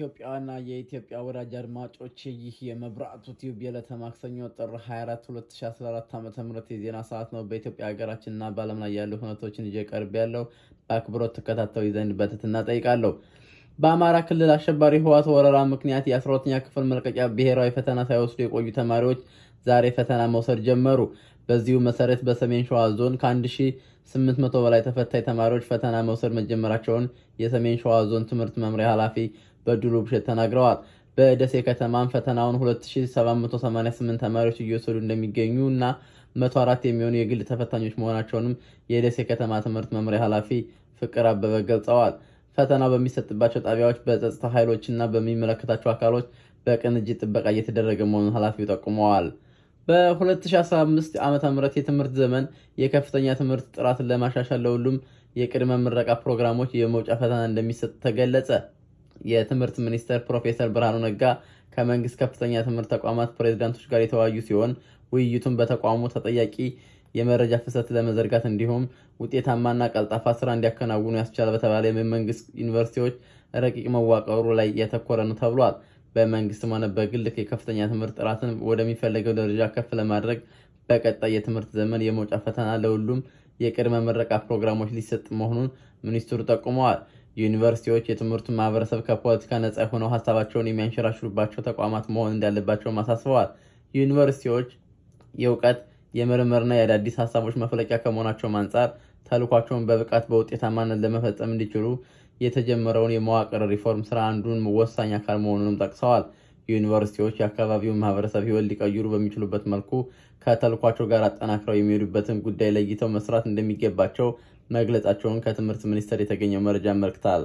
የኢትዮጵያና የኢትዮጵያ ወዳጅ አድማጮች ይህ የመብራቱ ቲዩብ የዕለተ ማክሰኞ ጥር 24 2014 ዓ ም የዜና ሰዓት ነው። በኢትዮጵያ ሀገራችንና በዓለም ላይ ያሉ ሁነቶችን ይዤ ቀርብ ያለው በአክብሮት ተከታተሉ ዘንድ በትህትና ጠይቃለሁ። በአማራ ክልል አሸባሪ ህወሓት ወረራ ምክንያት የ12ኛ ክፍል መልቀቂያ ብሔራዊ ፈተና ሳይወስዱ የቆዩ ተማሪዎች ዛሬ ፈተና መውሰድ ጀመሩ። በዚሁ መሰረት በሰሜን ሸዋ ዞን ከ1800 በላይ ተፈታኝ ተማሪዎች ፈተና መውሰድ መጀመራቸውን የሰሜን ሸዋ ዞን ትምህርት መምሪያ ኃላፊ በድሉ ብሸት ተናግረዋል። በደሴ ከተማም ፈተናውን 2788 ተማሪዎች እየወሰዱ እንደሚገኙ እና 104 የሚሆኑ የግል ተፈታኞች መሆናቸውንም የደሴ ከተማ ትምህርት መምሪያ ኃላፊ ፍቅር አበበ ገልጸዋል። ፈተናው በሚሰጥባቸው ጣቢያዎች በጸጥታ ኃይሎች እና በሚመለከታቸው አካሎች በቅንጅት ጥበቃ እየተደረገ መሆኑን ኃላፊው ጠቁመዋል። በ2015 ዓ ም የትምህርት ዘመን የከፍተኛ ትምህርት ጥራትን ለማሻሻል ለሁሉም የቅድመ ምረቃ ፕሮግራሞች የመውጫ ፈተና እንደሚሰጥ ተገለጸ። የትምህርት ሚኒስትር ፕሮፌሰር ብርሃኑ ነጋ ከመንግስት ከፍተኛ ትምህርት ተቋማት ፕሬዝዳንቶች ጋር የተወያዩ ሲሆን ውይይቱን በተቋሙ ተጠያቂ የመረጃ ፍሰት ለመዘርጋት እንዲሁም ውጤታማና ቀልጣፋ ስራ እንዲያከናውኑ ያስቻለ በተባለ የመንግስት ዩኒቨርሲቲዎች ረቂቅ መዋቀሩ ላይ ያተኮረ ነው ተብሏል። በመንግስትም ሆነ በግል የከፍተኛ ትምህርት ጥራትን ወደሚፈለገው ደረጃ ከፍ ለማድረግ በቀጣይ የትምህርት ዘመን የመውጫ ፈተና ለሁሉም የቅድመ ምረቃ ፕሮግራሞች ሊሰጥ መሆኑን ሚኒስትሩ ጠቁመዋል። ዩኒቨርሲቲዎች የትምህርቱ ማህበረሰብ ከፖለቲካ ነጻ ሆነው ሀሳባቸውን የሚያንሸራሽሩባቸው ተቋማት መሆን እንዳለባቸውም አሳስበዋል። ዩኒቨርሲቲዎች የእውቀት የምርምርና የአዳዲስ ሀሳቦች መፍለቂያ ከመሆናቸውም አንጻር ተልኳቸውን በብቃት በውጤታማነት ለመፈጸም እንዲችሉ የተጀመረውን የመዋቅር ሪፎርም ስራ አንዱን ወሳኝ አካል መሆኑንም ጠቅሰዋል። ዩኒቨርሲቲዎች የአካባቢውን ማህበረሰብ ሕይወት ሊቀይሩ በሚችሉበት መልኩ ከተልኳቸው ጋር አጠናክረው የሚሄዱበትን ጉዳይ ለይተው መስራት እንደሚገባቸው መግለጻቸውን ከትምህርት ሚኒስቴር የተገኘው መረጃ ያመለክታል።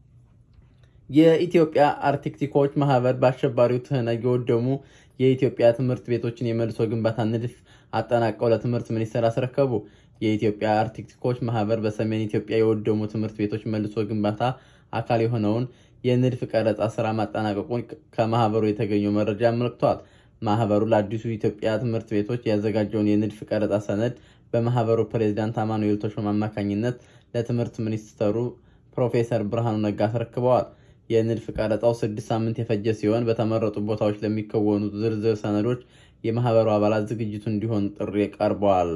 የኢትዮጵያ አርክቴክቶች ማህበር በአሸባሪው ትህነግ የወደሙ የኢትዮጵያ ትምህርት ቤቶችን የመልሶ ግንባታ ንድፍ አጠናቀው ለትምህርት ሚኒስቴር አስረከቡ። የኢትዮጵያ አርክቴክቶች ማህበር በሰሜን ኢትዮጵያ የወደሙ ትምህርት ቤቶች መልሶ ግንባታ አካል የሆነውን የንድፍ ቀረጻ ስራ ማጠናቀቁን ከማህበሩ የተገኘው መረጃ አመልክቷል። ማህበሩ ለአዲሱ ኢትዮጵያ ትምህርት ቤቶች ያዘጋጀውን የንድፍ ቀረጻ ሰነድ በማህበሩ ፕሬዚዳንት አማኑኤል ተሾም አማካኝነት ለትምህርት ሚኒስትሩ ፕሮፌሰር ብርሃኑ ነጋ አስረክበዋል። የንድፍ ቀረጻው ስድስት ሳምንት የፈጀ ሲሆን በተመረጡ ቦታዎች ለሚከወኑ ዝርዝር ሰነዶች የማህበሩ አባላት ዝግጅቱ እንዲሆን ጥሪ ቀርበዋል።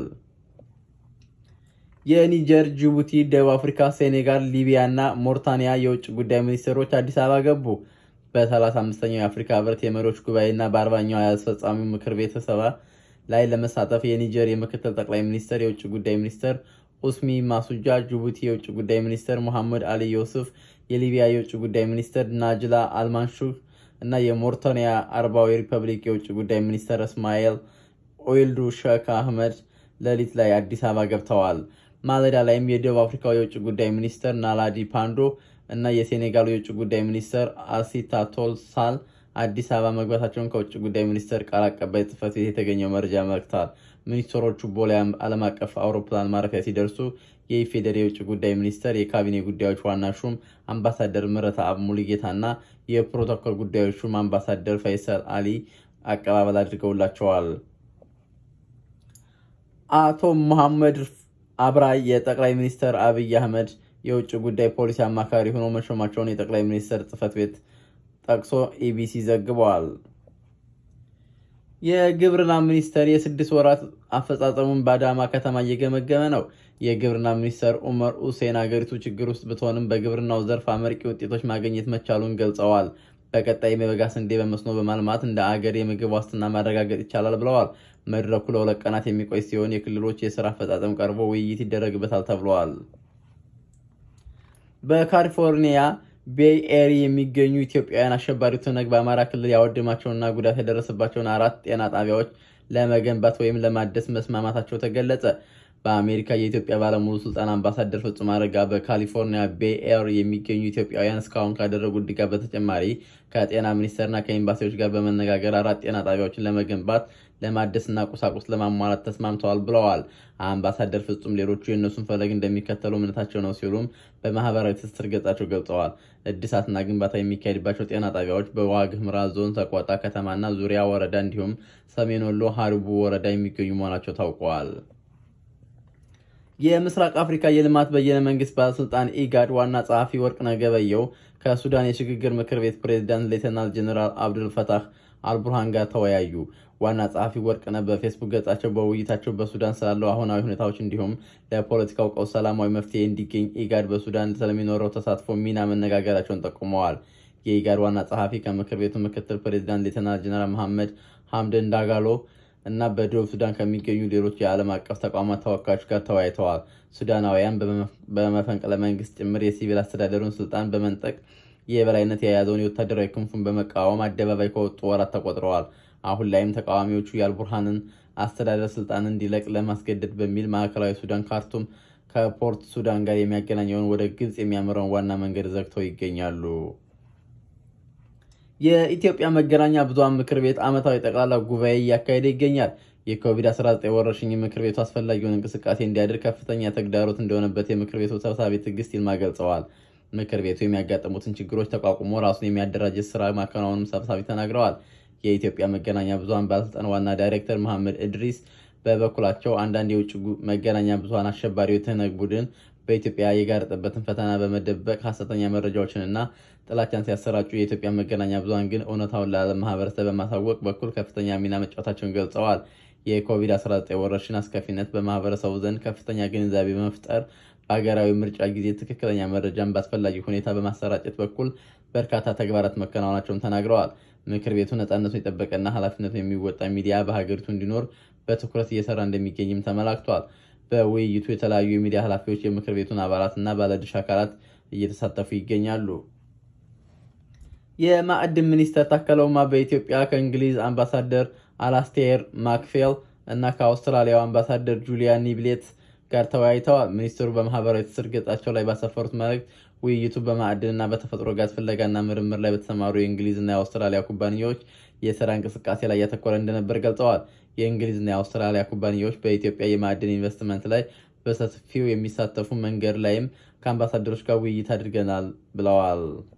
የኒጀር፣ ጅቡቲ፣ ደቡብ አፍሪካ፣ ሴኔጋል፣ ሊቢያ እና ሞርታኒያ የውጭ ጉዳይ ሚኒስትሮች አዲስ አበባ ገቡ። በ35ኛው የአፍሪካ ህብረት የመሪዎች ጉባኤ እና በአርባኛው የአስፈጻሚው ምክር ቤት ስብሰባ ላይ ለመሳተፍ የኒጀር የምክትል ጠቅላይ ሚኒስትር የውጭ ጉዳይ ሚኒስትር ኡስሚ ማሱጃ፣ ጅቡቲ የውጭ ጉዳይ ሚኒስትር ሙሐመድ አሊ ዮሱፍ፣ የሊቢያ የውጭ ጉዳይ ሚኒስትር ናጅላ አልማንሹህ እና የሞርታኒያ አረባዊ ሪፐብሊክ የውጭ ጉዳይ ሚኒስትር እስማኤል ኦይልዱ ሼክ አህመድ ሌሊት ላይ አዲስ አበባ ገብተዋል። ማለዳ ላይም የደቡብ አፍሪካው የውጭ ጉዳይ ሚኒስትር ናላዲ ፓንዶ እና የሴኔጋሉ የውጭ ጉዳይ ሚኒስትር አሲታቶል ሳል አዲስ አበባ መግባታቸውን ከውጭ ጉዳይ ሚኒስቴር ቃል አቀባይ ጽሕፈት ቤት የተገኘው መረጃ ያመለክታል። ሚኒስትሮቹ ቦሌ ዓለም አቀፍ አውሮፕላን ማረፊያ ሲደርሱ የኢፌዴሪ የውጭ ጉዳይ ሚኒስቴር የካቢኔ ጉዳዮች ዋና ሹም አምባሳደር ምህረት አብ ሙሉጌታ እና የፕሮቶኮል ጉዳዮች ሹም አምባሳደር ፈይሰል አሊ አቀባበል አድርገውላቸዋል። አቶ መሐመድ አብራይ የጠቅላይ ሚኒስትር አብይ አህመድ የውጭ ጉዳይ ፖሊሲ አማካሪ ሆኖ መሾማቸውን የጠቅላይ ሚኒስትር ጽሕፈት ቤት ጠቅሶ ኢቢሲ ዘግበዋል። የግብርና ሚኒስቴር የስድስት ወራት አፈጻጸሙን በአዳማ ከተማ እየገመገመ ነው። የግብርና ሚኒስትር ኡመር ሁሴን አገሪቱ ችግር ውስጥ ብትሆንም በግብርናው ዘርፍ አመርቂ ውጤቶች ማግኘት መቻሉን ገልጸዋል። በቀጣይም የበጋ ስንዴ በመስኖ በማልማት እንደ አገር የምግብ ዋስትና ማረጋገጥ ይቻላል ብለዋል። መድረኩ ለሁለት ቀናት የሚቆይ ሲሆን የክልሎች የስራ አፈጻጸም ቀርቦ ውይይት ይደረግበታል ተብለዋል። በካሊፎርኒያ ቤይ ኤሪ የሚገኙ ኢትዮጵያውያን አሸባሪው ትህነግ በአማራ ክልል ያወደማቸውና ጉዳት የደረሰባቸውን አራት ጤና ጣቢያዎች ለመገንባት ወይም ለማደስ መስማማታቸው ተገለጸ። በአሜሪካ የኢትዮጵያ ባለሙሉ ስልጣን አምባሳደር ፍጹም አረጋ በካሊፎርኒያ ቤይ ኤሪ የሚገኙ ኢትዮጵያውያን እስካሁን ካደረጉት ድጋፍ በተጨማሪ ከጤና ሚኒስቴርና ከኤምባሲዎች ጋር በመነጋገር አራት ጤና ጣቢያዎችን ለመገንባት ለማደስና ቁሳቁስ ለማሟላት ተስማምተዋል ብለዋል። አምባሳደር ፍጹም ሌሎቹ የእነሱን ፈለግ እንደሚከተሉ እምነታቸው ነው ሲሉም በማህበራዊ ትስስር ገጻቸው ገልጸዋል። እድሳትና ግንባታ የሚካሄድባቸው ጤና ጣቢያዎች በዋግ ኽምራ ዞን ሰቆጣ ከተማና ዙሪያ ወረዳ እንዲሁም ሰሜን ወሎ ሀሪቡ ወረዳ የሚገኙ መሆናቸው ታውቀዋል። የምስራቅ አፍሪካ የልማት በየነ መንግስት ባለስልጣን ኢጋድ ዋና ጸሐፊ ወርቅነህ ገበየሁ ከሱዳን የሽግግር ምክር ቤት ፕሬዚዳንት ሌተናል ጀኔራል አብዱል ፈታህ አልቡርሃን ጋር ተወያዩ። ዋና ጸሐፊ ወርቅነህ በፌስቡክ ገጻቸው በውይይታቸው በሱዳን ስላለው አሁናዊ ሁኔታዎች እንዲሁም ለፖለቲካው ቀውስ ሰላማዊ መፍትሄ እንዲገኝ ኢጋድ በሱዳን ስለሚኖረው ተሳትፎ ሚና መነጋገራቸውን ጠቁመዋል። የኢጋድ ዋና ጸሐፊ ከምክር ቤቱ ምክትል ፕሬዚዳንት ሌተናል ጀነራል መሐመድ ሐምደን ዳጋሎ እና በደቡብ ሱዳን ከሚገኙ ሌሎች የዓለም አቀፍ ተቋማት ተወካዮች ጋር ተወያይተዋል። ሱዳናውያን በመፈንቅለ መንግስት ጭምር የሲቪል አስተዳደሩን ስልጣን በመንጠቅ የበላይነት የያዘውን የወታደራዊ ክንፉን በመቃወም አደባባይ ከወጡ ወራት ተቆጥረዋል። አሁን ላይም ተቃዋሚዎቹ የአልቡርሃንን አስተዳደር ስልጣን እንዲለቅ ለማስገደድ በሚል ማዕከላዊ ሱዳን ካርቱም ከፖርት ሱዳን ጋር የሚያገናኘውን ወደ ግብፅ የሚያመራውን ዋና መንገድ ዘግተው ይገኛሉ። የኢትዮጵያ መገናኛ ብዙኃን ምክር ቤት ዓመታዊ ጠቅላላ ጉባኤ እያካሄደ ይገኛል። የኮቪድ-19 ወረርሽኝ ምክር ቤቱ አስፈላጊውን እንቅስቃሴ እንዲያደርግ ከፍተኛ ተግዳሮት እንደሆነበት የምክር ቤቱ ሰብሳቢ ትዕግስት ይልማ ገልጸዋል። ምክር ቤቱ የሚያጋጥሙትን ችግሮች ተቋቁሞ ራሱን የሚያደራጀት ስራ ማከናወኑም ሰብሳቢ ተናግረዋል። የኢትዮጵያ መገናኛ ብዙኃን ባለስልጣን ዋና ዳይሬክተር መሐመድ እድሪስ በበኩላቸው አንዳንድ የውጭ መገናኛ ብዙኃን አሸባሪው የትህነግ ቡድን በኢትዮጵያ የጋረጠበትን ፈተና በመደበቅ ሀሰተኛ መረጃዎችንና ጥላቻን ሲያሰራጩ የኢትዮጵያ መገናኛ ብዙኃን ግን እውነታውን ለዓለም ማህበረሰብ በማሳወቅ በኩል ከፍተኛ ሚና መጫወታቸውን ገልጸዋል። የኮቪድ-19 ወረርሽኝ አስከፊነት በማህበረሰቡ ዘንድ ከፍተኛ ግንዛቤ በመፍጠር በሀገራዊ ምርጫ ጊዜ ትክክለኛ መረጃን በአስፈላጊ ሁኔታ በማሰራጨት በኩል በርካታ ተግባራት መከናወናቸውን ተናግረዋል። ምክር ቤቱ ነፃነቱን የጠበቀና ኃላፊነቱን የሚወጣ ሚዲያ በሀገሪቱ እንዲኖር በትኩረት እየሰራ እንደሚገኝም ተመላክቷል። በውይይቱ የተለያዩ የሚዲያ ኃላፊዎች፣ የምክር ቤቱን አባላት እና ባለድርሻ አካላት እየተሳተፉ ይገኛሉ። የማዕድን ሚኒስተር ታከለ ኡማ በኢትዮጵያ ከእንግሊዝ አምባሳደር አላስቴር ማክፌል እና ከአውስትራሊያው አምባሳደር ጁሊያ ኒብሌት ጋር ተወያይተዋል። ሚኒስትሩ በማህበራዊ ትስስር ገጻቸው ላይ ባሰፈሩት መልእክት ውይይቱ በማዕድንና በተፈጥሮ ጋዝ ፍለጋና ምርምር ላይ በተሰማሩ የእንግሊዝና የአውስትራሊያ ኩባንያዎች የስራ እንቅስቃሴ ላይ ያተኮረ እንደነበር ገልጸዋል። የእንግሊዝና የአውስትራሊያ ኩባንያዎች በኢትዮጵያ የማዕድን ኢንቨስትመንት ላይ በሰፊው የሚሳተፉ መንገድ ላይም ከአምባሳደሮች ጋር ውይይት አድርገናል ብለዋል።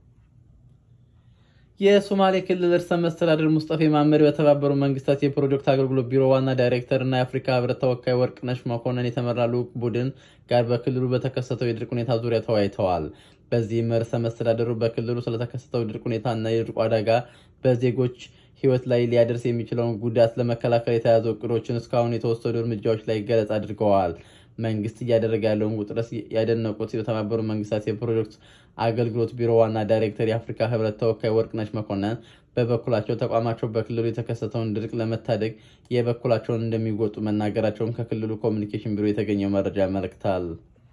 የሶማሌ ክልል ርዕሰ መስተዳድር ሙስጠፌ መሐመድ በተባበሩ መንግስታት የፕሮጀክት አገልግሎት ቢሮ ዋና ዳይሬክተር እና የአፍሪካ ህብረት ተወካይ ወርቅነሽ መኮንን የተመራ ልዑክ ቡድን ጋር በክልሉ በተከሰተው የድርቅ ሁኔታ ዙሪያ ተወያይተዋል። በዚህም ርዕሰ መስተዳድሩ በክልሉ ስለተከሰተው ድርቅ ሁኔታ እና የድርቁ አደጋ በዜጎች ህይወት ላይ ሊያደርስ የሚችለውን ጉዳት ለመከላከል የተያዙ እቅዶችን፣ እስካሁን የተወሰዱ እርምጃዎች ላይ ገለጻ አድርገዋል። መንግስት እያደረገ ያለውን ውጥረት ያደነቁት የተባበሩ መንግስታት የፕሮጀክት አገልግሎት ቢሮ ዋና ዳይሬክተር የአፍሪካ ህብረት ተወካይ ወርቅነሽ መኮንን በበኩላቸው ተቋማቸው በክልሉ የተከሰተውን ድርቅ ለመታደግ የበኩላቸውን እንደሚወጡ መናገራቸውን ከክልሉ ኮሚኒኬሽን ቢሮ የተገኘው መረጃ ያመለክታል።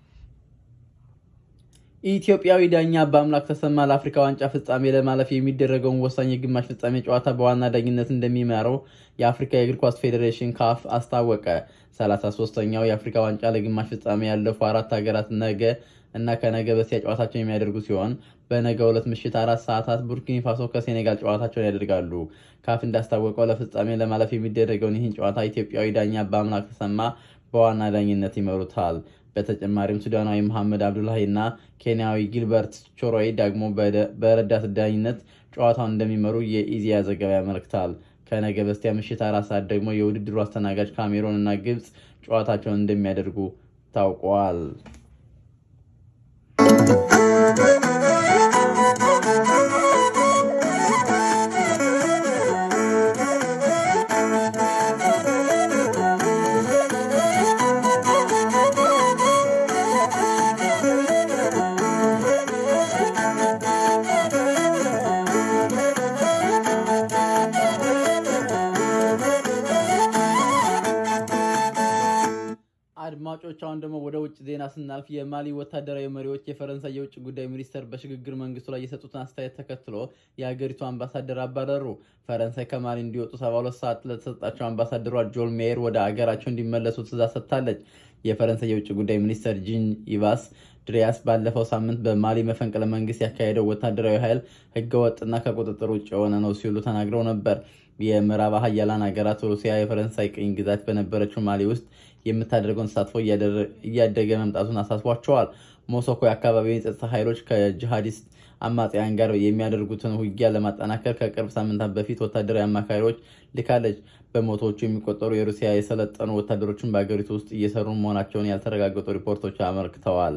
ኢትዮጵያዊ ዳኛ በአምላክ ተሰማ ለአፍሪካ ዋንጫ ፍጻሜ ለማለፍ የሚደረገውን ወሳኝ የግማሽ ፍጻሜ ጨዋታ በዋና ዳኝነት እንደሚመራው የአፍሪካ የእግር ኳስ ፌዴሬሽን ካፍ አስታወቀ። 33ኛው የአፍሪካ ዋንጫ ለግማሽ ፍጻሜ ያለፉ አራት ሀገራት ነገ እና ከነገ በስቲያ ጨዋታቸውን የሚያደርጉ ሲሆን በነገ ሁለት ምሽት አራት ሰዓታት ቡርኪኒ ፋሶ ከሴኔጋል ጨዋታቸውን ያደርጋሉ። ካፍ እንዳስታወቀው ለፍጻሜ ለማለፍ የሚደረገውን ይህን ጨዋታ ኢትዮጵያዊ ዳኛ በአምላክ ተሰማ በዋና ዳኝነት ይመሩታል። በተጨማሪም ሱዳናዊ መሐመድ አብዱላሂ እና ኬንያዊ ጊልበርት ቾሮይ ደግሞ በረዳት ዳኝነት ጨዋታውን እንደሚመሩ የኢዜአ ዘገባ ያመለክታል። ከነገ በስቲያ ምሽት አራት ሰዓት ደግሞ የውድድሩ አስተናጋጅ ካሜሮን እና ግብፅ ጨዋታቸውን እንደሚያደርጉ ታውቋል። አድማጮች አሁን ደግሞ ወደ ውጭ ዜና ስናልፍ የማሊ ወታደራዊ መሪዎች የፈረንሳይ የውጭ ጉዳይ ሚኒስተር በሽግግር መንግስቱ ላይ የሰጡትን አስተያየት ተከትሎ የሀገሪቱ አምባሳደር አባረሩ። ፈረንሳይ ከማሊ እንዲወጡ ሰባ ሁለት ሰዓት ለተሰጣቸው አምባሳደሯ ጆል ሜየር ወደ አገራቸው እንዲመለሱ ትእዛዝ ሰጥታለች። የፈረንሳይ የውጭ ጉዳይ ሚኒስተር ጂን ኢቫስ ድሪያስ ባለፈው ሳምንት በማሊ መፈንቅለ መንግስት ያካሄደው ወታደራዊ ኃይል ህገወጥና ከቁጥጥር ውጭ የሆነ ነው ሲሉ ተናግረው ነበር። የምዕራብ ሀያላን ሀገራት ሩሲያ የፈረንሳይ ቅኝ ግዛት በነበረችው ማሊ ውስጥ የምታደርገውን ተሳትፎ እያደገ መምጣቱን አሳስቧቸዋል። ሞሶኮ የአካባቢውን የጸጥታ ኃይሎች ከጂሃዲስት አማጽያን ጋር የሚያደርጉትን ውጊያ ለማጠናከር ከቅርብ ሳምንታት በፊት ወታደራዊ አማካሪዎች ልካለች። በመቶዎቹ የሚቆጠሩ የሩሲያ የሰለጠኑ ወታደሮችን በሀገሪቱ ውስጥ እየሰሩ መሆናቸውን ያልተረጋገጡ ሪፖርቶች አመልክተዋል።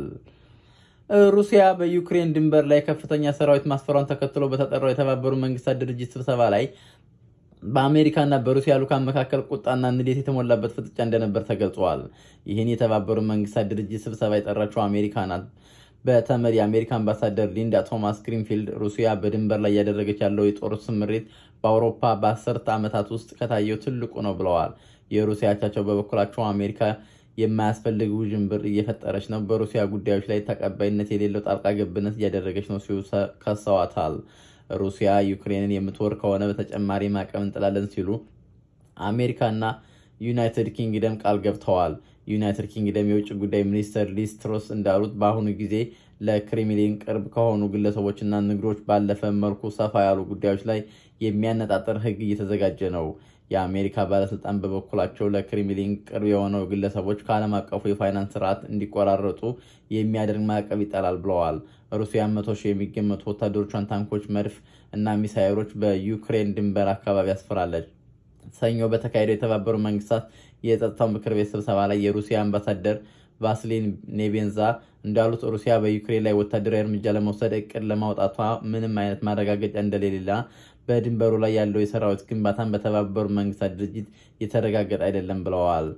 ሩሲያ በዩክሬን ድንበር ላይ ከፍተኛ ሰራዊት ማስፈሯን ተከትሎ በተጠራው የተባበሩት መንግስታት ድርጅት ስብሰባ ላይ በአሜሪካና በሩሲያ ልዑካን መካከል ቁጣና ንዴት የተሞላበት ፍጥጫ እንደነበር ተገልጿል። ይህን የተባበሩት መንግስታት ድርጅት ስብሰባ የጠራችው አሜሪካ ናት። በተመድ የአሜሪካ አምባሳደር ሊንዳ ቶማስ ግሪንፊልድ ሩሲያ በድንበር ላይ እያደረገች ያለው የጦር ስምሪት በአውሮፓ በአስርተ ዓመታት ውስጥ ከታየው ትልቁ ነው ብለዋል። የሩሲያ አቻቸው በበኩላቸው አሜሪካ የማያስፈልግ ውዥንብር እየፈጠረች ነው፣ በሩሲያ ጉዳዮች ላይ ተቀባይነት የሌለው ጣልቃ ገብነት እያደረገች ነው ሲሉ ከሰዋታል። ሩሲያ ዩክሬንን የምትወር ከሆነ በተጨማሪ ማዕቀብ እንጥላለን ሲሉ አሜሪካና ዩናይትድ ኪንግደም ቃል ገብተዋል። ዩናይትድ ኪንግደም የውጭ ጉዳይ ሚኒስትር ሊዝ ትሮስ እንዳሉት በአሁኑ ጊዜ ለክሬምሊን ቅርብ ከሆኑ ግለሰቦችና ንግዶች ባለፈ መልኩ ሰፋ ያሉ ጉዳዮች ላይ የሚያነጣጥር ሕግ እየተዘጋጀ ነው። የአሜሪካ ባለስልጣን በበኩላቸው ለክሬምሊን ቅርብ የሆነው ግለሰቦች ከዓለም አቀፉ የፋይናንስ ስርዓት እንዲቆራረጡ የሚያደርግ ማዕቀብ ይጣላል ብለዋል። ሩሲያ መቶ ሺህ የሚገመቱ ወታደሮቿን ታንኮች፣ መድፍ እና ሚሳይሎች በዩክሬን ድንበር አካባቢ አስፍራለች። ሰኞ በተካሄደው የተባበሩት መንግስታት የጸጥታው ምክር ቤት ስብሰባ ላይ የሩሲያ አምባሳደር ቫስሊን ኔቤንዛ እንዳሉት ሩሲያ በዩክሬን ላይ ወታደራዊ እርምጃ ለመውሰድ እቅድ ለማውጣቷ ምንም አይነት ማረጋገጫ እንደሌላ በድንበሩ ላይ ያለው የሰራዊት ግንባታን በተባበሩት መንግስታት ድርጅት የተረጋገጠ አይደለም ብለዋል።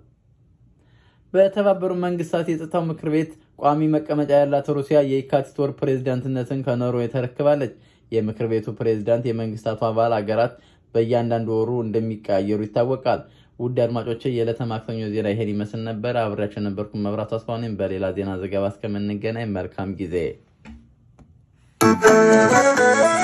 በተባበሩት መንግስታት የጸጥታው ምክር ቤት ቋሚ መቀመጫ ያላት ሩሲያ የካቲት ወር ፕሬዝዳንትነትን ከኖርዌይ ተረክባለች። የምክር ቤቱ ፕሬዝዳንት የመንግስታቱ አባል ሀገራት በእያንዳንዱ ወሩ እንደሚቀያየሩ ይታወቃል። ውድ አድማጮች የዕለተ ማክሰኞ ዜና ይሄን ይመስል ነበር። አብሬያቸው ነበርኩ መብራቱ አስፋኔም። በሌላ ዜና ዘገባ እስከምንገናኝ መልካም ጊዜ